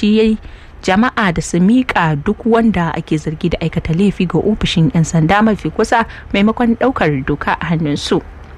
buƙaci jama'a da su miƙa duk wanda ake zargi da aikata laifi ga ofishin 'yan sanda mafi kusa maimakon ɗaukar doka a hannunsu.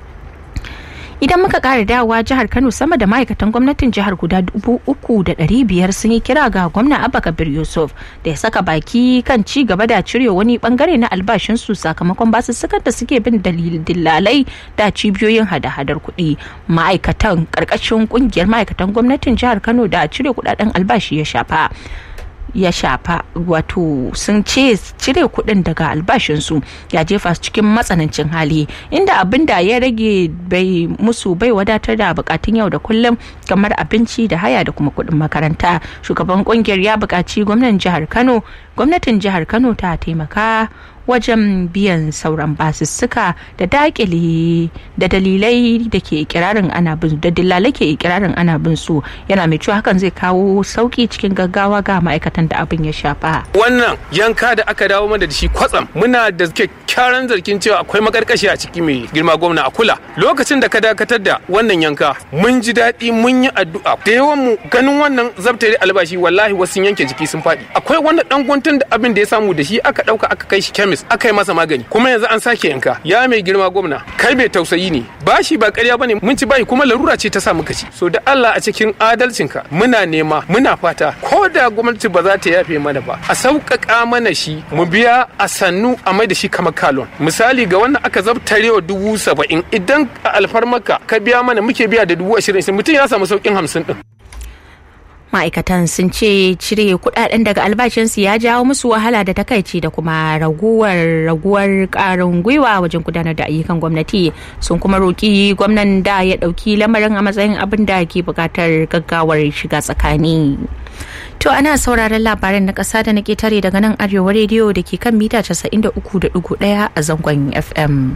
idan muka kara dawowa jihar kano sama da ma'aikatan gwamnatin jihar guda dubu uku da ɗari biyar sun yi kira ga gwamna abba kabir yusuf da ya saka baki kan ci gaba da cire wani bangare na albashinsu sakamakon basussukan da suke bin dillalai da cibiyoyin hada-hadar kuɗi ma'aikatan ƙarƙashin ƙungiyar ma'aikatan gwamnatin jihar kano da cire kuɗaɗen albashi ya shafa ya shafa wato sun ce cire kuɗin daga albashinsu ya jefa su cikin matsanancin hali inda abin da ya rage bai musu bai wadatar da bukatun yau da kullum kamar abinci da haya da kuma kuɗin makaranta shugaban kungiyar ya buƙaci gwamnatin jihar kano gwamnatin jihar kano ta taimaka wajen biyan sauran basussuka da dakile da dalilai da ke ikirarin ana bin da dillalai ke ikirarin ana bin su yana mai cewa hakan zai kawo sauki cikin gaggawa ga ma'aikatan da abin ya shafa wannan yanka da aka dawo mana da shi kwatsam muna da kyakkyawan zargin cewa akwai makarkashi a ciki mai girma gwamna a kula lokacin da ka dakatar da wannan yanka mun ji daɗi mun yi addu'a da yawan mu ganin wannan zabtare albashi wallahi wasu yanke jiki sun faɗi akwai wani dan guntun da abin da ya samu da shi aka ɗauka aka kai shi kemis aka yi masa magani kuma yanzu an sake yanka ya mai girma gwamna kai bai tausayi ne bashi ba ƙarya bane mun ci bayi kuma larura ce ta sa muka ci so da Allah a cikin adalcinka muna nema muna fata ko da gwamnati ba za ta yafe mana ba a sauƙaƙa mana shi mu biya a sannu a mai da shi kamar kalon misali ga wannan aka zabtarewa dubu saba'in idan a alfarmaka ka biya mana muke biya da dubu ashirin mutum ya samu sauƙin hamsin ɗin. ma'aikatan sun ce cire kudaden daga albashinsu ya jawo musu wahala da takaici da kuma raguwar raguwar karin gwiwa wajen gudanar da ayyukan gwamnati sun kuma roki gwamnan da ya dauki lamarin a matsayin abin da ke bukatar gaggawar shiga tsakani to ana sauraron labaran na kasa da na ketare daga nan arewa rediyo da ke kan mita 93.1 a zangon fm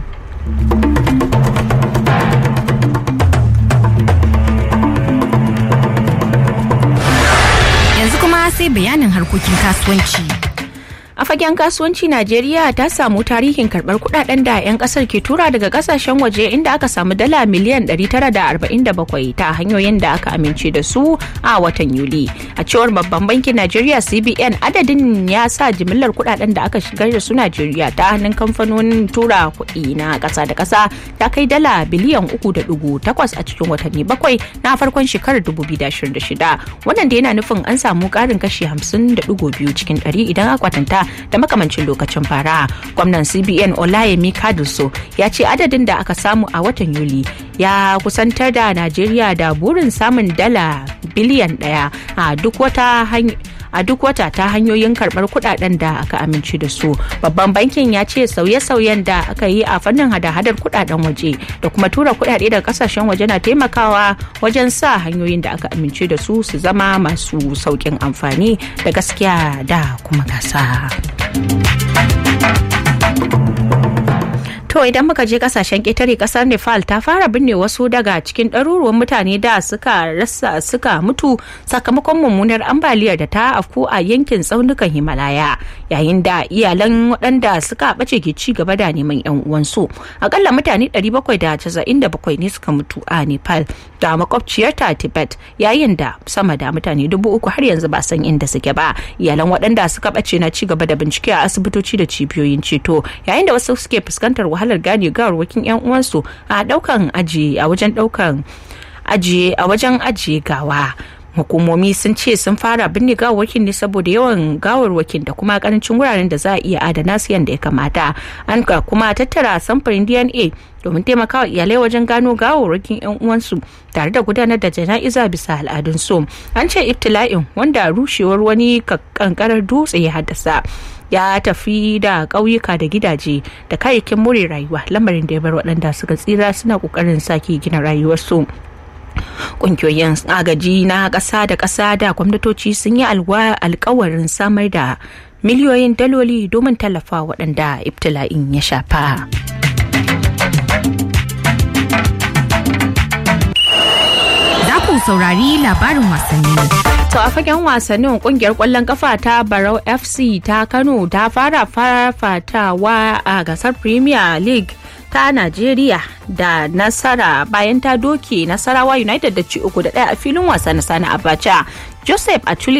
sai bayanin harkokin kasuwanci. a fagen kasuwanci najeriya ta samu tarihin karbar kudaden da 'yan kasar ke tura daga kasashen waje inda aka samu dala miliyan 947 ta hanyoyin da aka amince da su a watan yuli a cewar babban bankin najeriya cbn adadin ya sa jimillar kudaden da aka shigar da su najeriya ta hannun kamfanonin tura kuɗi na ƙasa da ƙasa ta kai dala biliyan 3.8 a cikin watanni bakwai na farkon shekarar 2026 wannan da yana nufin an samu ƙarin kashi 50.2 cikin 100 idan aka kwatanta da makamancin lokacin fara gwamnan cbn olayemi kaduso ya ce adadin da aka samu a watan yuli ya kusantar da najeriya da burin samun dala biliyan daya a duk wata a duk wata ta hanyoyin karbar kudaden da aka amince da su babban bankin ya ce sauye-sauyen da aka yi a fannin hada-hadar kudaden waje da kuma tura kudade daga kasashen waje na taimakawa wajen sa hanyoyin da aka amince da su su zama masu saukin amfani da gaskiya da kuma gasa. To idan muka je kasashen ƙetare ƙasar Nepal ta fara binne wasu daga cikin ɗaruruwan mutane da suka rasa suka mutu sakamakon mummunar ambaliyar da ta afku a yankin tsaunukan Himalaya yayin da iyalan waɗanda suka ɓace ke ci gaba da neman 'yan uwansu. Akalla mutane 797 ne suka mutu a Nepal da makwabciyarta Tibet yayin da sama da mutane dubu uku har yanzu ba san inda suke ba. Iyalan waɗanda suka ɓace na ci gaba da bincike a asibitoci da cibiyoyin ceto yayin da wasu suke fuskantar wahalar gane gawarwakin 'yan uwansu a daukan aji a wajen daukan ajiye a wajen ajiye gawa hukumomi sun ce sun fara binne gawarwakin ne saboda yawan gawarwakin da kuma karancin wuraren da za a iya adana su yadda ya kamata an ka kuma tattara samfurin dna domin taimakawa iyalai wajen gano gawarwakin 'yan uwansu tare da gudanar da jana'iza bisa al'adun su an ce ibtila'in wanda rushewar wani kankarar dutse ya haddasa ya tafi da ƙauyuka da gidaje da kayayyakin more rayuwa lamarin da ya bar waɗanda suka tsira suna ƙoƙarin sake gina rayuwarsu ƙungiyoyin agaji na ƙasa da ƙasa da gwamnatoci sun yi alkawarin samar da miliyoyin daloli domin tallafa waɗanda ibtila'in ya shafa. Za ku saurari labarin wasanni. To a fagen wasannin kungiyar kwallon kafa ta Barau FC ta Kano ta fara fafatawa a gasar Premier League ta Najeriya da nasara bayan ta doke Nasarawa United da ci uku da ɗaya a filin wasa na Sani Abacha. Joseph Atule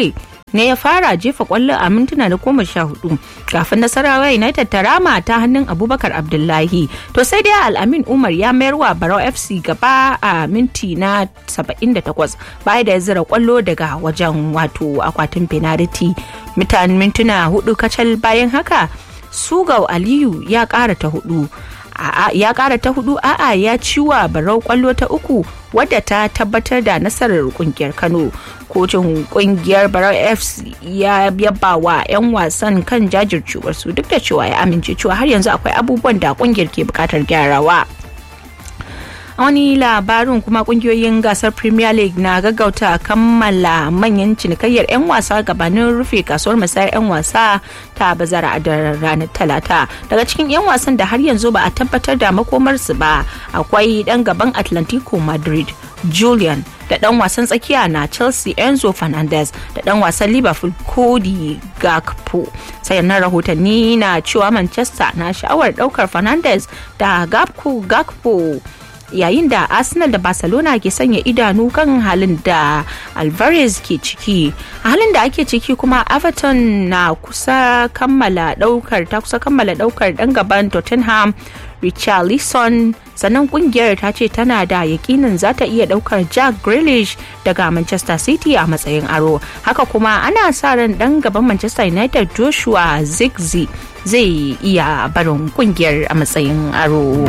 ne ya fara jefa kwallo a mintuna da goma sha hudu kafin nasarawa united ta rama ta hannun abubakar abdullahi to sai dai al'amin umar ya mayar wa barau fc gaba a minti na 78 baya da ya zira kwallo daga wajen wato akwatin penalty mutane mintuna hudu kacal bayan haka sugau aliyu ya kara ta hudu ya kara ta hudu a'a ya ciwa barau kwallo ta uku wadda ta tabbatar da nasarar kungiyar kano kotun kungiyar barau fc ya yaba wa 'yan wasan kan jajircewarsu duk da cewa ya amince cewa har yanzu akwai abubuwan da kungiyar ke bukatar gyarawa a wani labarin kuma kungiyoyin gasar premier league na gaggauta kammala manyan cinikayyar 'yan wasa gabanin rufe kasuwar musayar 'yan wasa ta bazara da ranar talata daga cikin 'yan wasan da har yanzu ba a tabbatar da makomarsu ba akwai dan gaban atlantico madrid julian da dan wasan tsakiya na chelsea enzo fernandez da dan wasan liverpool cody gakpo sayannan rahotanni na cewa manchester na sha'awar daukar fernandez da gakpo gakpo yayin da arsenal da barcelona ke sanya idanu kan halin da alvarez ke ciki a halin da ake ciki kuma everton na kusa kammala daukar ta kusa kammala daukar dan gaban tottenham richarlison sannan kungiyar ta ce tana da yakinin za ta iya daukar jack grealish daga manchester city a matsayin aro haka kuma ana sa ran dan gaban manchester united joshua zigzi zai iya barin kungiyar a matsayin aro.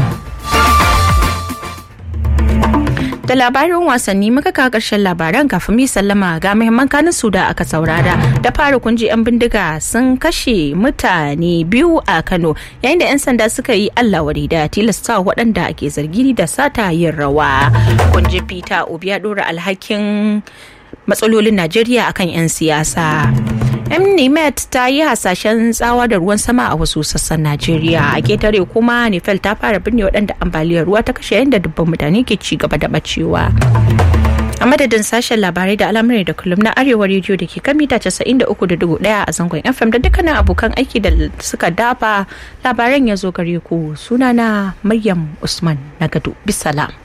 da labarin wasanni muka kawo karshen labaran kafin mu sallama ga muhimman kanin su da aka saurara da fara kunji yan bindiga sun kashe mutane biyu a Kano yayin da yan sanda suka yi Allah wari da tilasta waɗanda ake zargi da sata yin rawa kunji Peter Obi ya dora alhakin matsalolin Najeriya akan 'yan siyasa. mnimet ta yi hasashen tsawa da ruwan sama a wasu sassan najeriya a ketare kuma nifel ta fara binne waɗanda ambaliyar ruwa ta kashe yadda dubban mutane ke ci gaba da bacewa a madadin sashen labarai da al'amuran da kullum na arewa rediyo da ke kan mita 93.1 a zangon fm da dukkanin abokan aiki da suka dafa labaran ya zo gare ku sunana maryam usman na gado bisalam